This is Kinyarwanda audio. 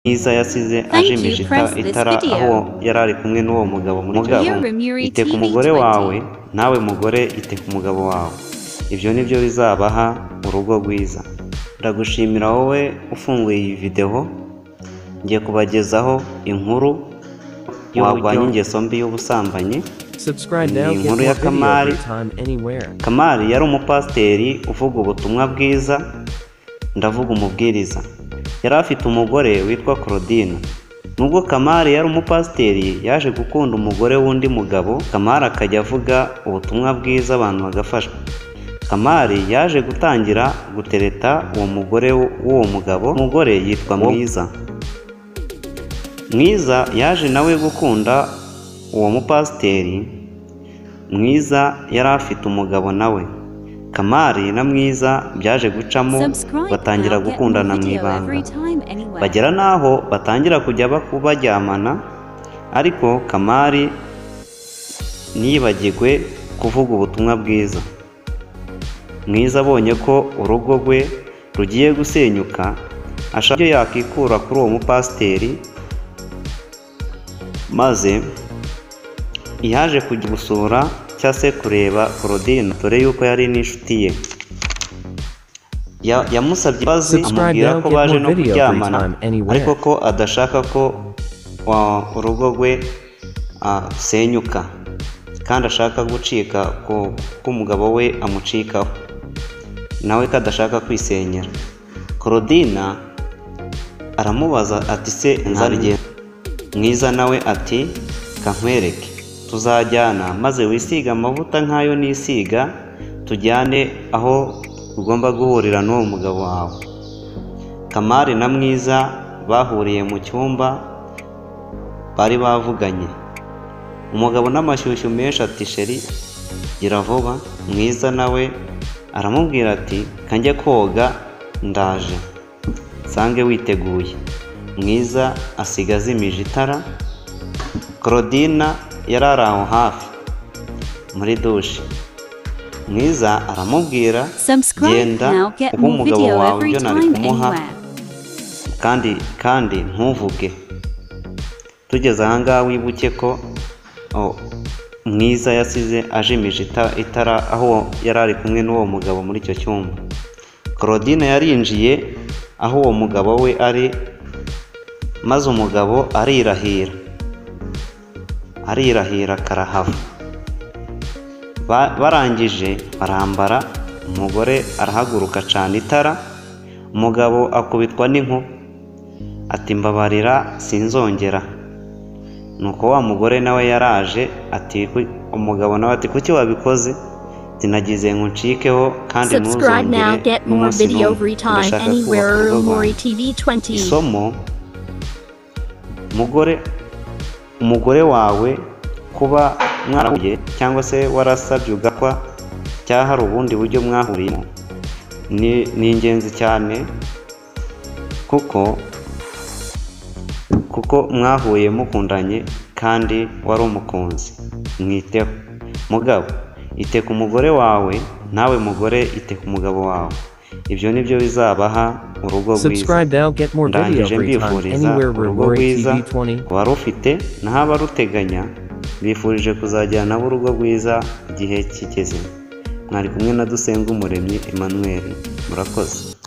myiza yasize Thank you. ajimisha Press this itara video. aho yari ari kumwe n'uwo mugabo muri Mugabo, Mugabo, Remuri iteka TV umugore 20. wawe nawe mugore iteka umugabo wawe ibyo ni byo bizabaha urugo rwiza ndagushimira wowe ufunguye iyi videwo ngiye kubagezaho inkuru warwanya ingeso mbi y'ubusambanyi Subscribe now, Ni get inkuru more ya video Kamari. every time, anywhere. kamari yari umupasiteri uvuga ubutumwa bwiza ndavuga umubwiriza yari afite umugore witwa claudine nubwo kamari yari umupasiteri yaje gukunda umugore w'undi mugabo kamari akajya avuga ubutumwa bwiza abantu bagafashwa kamari yaje gutangira gutereta uwo mugore w'uwo mugabo umugore yitwa mwiza mwiza yaje nawe gukunda uwo mupasiteri mwiza yari afite umugabo nawe kamari na mwiza byaje gucamo batangira gukundana mu ibanga bagera bagera n'aho batangira kujya baku- baryamana ariko kamari ntiyibagirwe kuvuga ubutumwa bwiza mwiza abonye ko urugo rwe rugiye gusenyuka ashaka ibyo yakikura kuri uwo mupasiteri maze yaje kujya gusura cyangwa se kureba Claudine dore yuko yari n'inshuti ye Ya- yamusabye imbabazi Subscribe amubwira now, ko get baje more no video kuryamana every time, anywhere. ariko ko adashaka ko wa- urugo rwe ah, rusenyuka kandi ashaka gucika ko ko umugabo we amucikaho nawe ko adashaka kwisenyera Claudine aramubaza ati se nzarigenda mwiza nawe ati kankwereke tuzajyana maze wisige amavuta nk'ayo nisiga tujyane aho ugomba guhurira n'uwo mugabo wawe kamari na mwiza bahuriye mu cyumba bari bavuganye umugabo n'amashyushyu menshi ati sheri gira vuba mwiza nawe aramubwira ati kanjya koga ndaje nsange witeguye mwiza asiga azimije itara Claudina yari ari aho hafi muri dushe mwiza aramubwira genda uha umugabo wawe ibyo nari kumuha kandi kandi ntuvuge tugeze ahangaha wibuke ko o, mwiza yasize ajimije ita- itara aho yari ari kumwe n'uwo mugabo muri icyo cyumba claudine yarinjiye aho uwo mugabo we ari maze umugabo arirahira arirahira karahava Ba- barangije barambara umugore arahaguruka acana itara umugabo akubitwa n'inkuba ati mbabarira sinzongera nuko wa mugore nawe yaraje ati "Ku- umugabo nawe ati kuki wabikoze sinagize ngo ncikeho kandi Subscribe now, ntuzongere get more n'umunsi video n'umwe every time, ndashaka kubaka anywhere, urugo Rumori rwanjye TV 20. isomo umugore umugore wawe kuba mwarahuye cyangwa se warasabye ugakwa cyangwa hari ubundi buryo mwahuriyemo ni ni ingenzi cyane kuko kuko mwahuye mukundanye kandi wari umukunzi mwiteho mugabo iteka umugore wawe nawe mugore iteka umugabo wawe ibyo ni byo bizabaha urugo rwiza Subscribe now, get more video ndangije every time, mbifuriza anywhere. urugo Remori rwiza TV 20. ku barufite n'abaruteganya bifurije kuzajyana nabo urugo rwiza igihe kigeze mwari kumwe na dusenga umuremyi emmanuel murakoze